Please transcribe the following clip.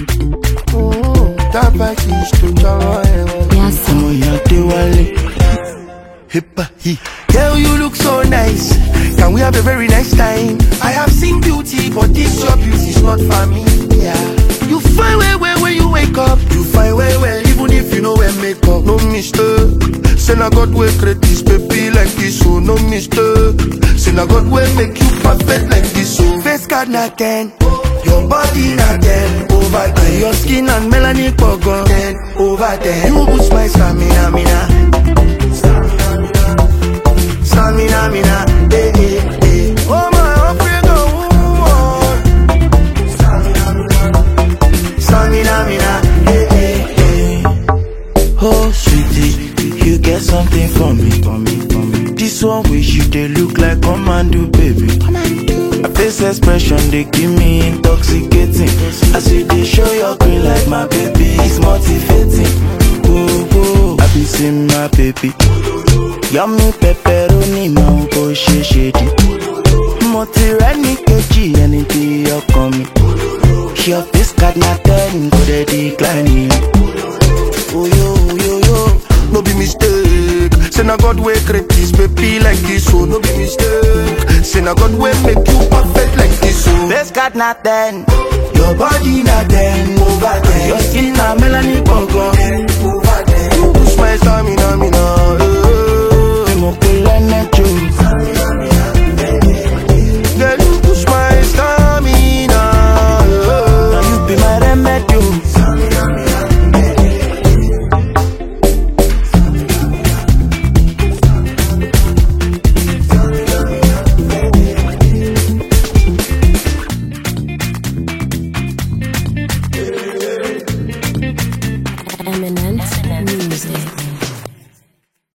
Tapa kiss to jọ̀wọ́ ẹ̀wọ̀n. Yes, Ọmọ ìyá Adéwálé. Hippa hi. Girl, you look so nice. Can we have a very nice time? I have seen beauty, but this your beauty is not for me. Yeah. You fine well well when you wake up. You fine well well even if you know wear makeup. No mistake. Say na God will create this baby like this, so no mistake. Say na God will make you perfect like this, so face card na ten. Your body na ten over ten. Your skin and melanin pogon ten over ten. You boost my stamina, mina. Stamina, mina. Eh, eh, eh. Oh my African woman. Stamina, mina. Eh, eh, eh. Oh sweetie, you get something for me, for me, for me. This one wish you they look like commando, baby. My face expression they give me intoxicating. As you they show your green like my baby, it's motivating. Whoa, whoa, I be seeing my baby. Yummy pepperoni, my boy she shady. Mo ti rẹ́ ní kejì ẹni tí ọkàn mi. Your face card na ten kò dẹ̀ decline. Oyo, oyo, yo, no be mistake. Say na God wey create this baby like this, so no be mistake. Say na God wey make you perfect like this, so. Face card na ten, your body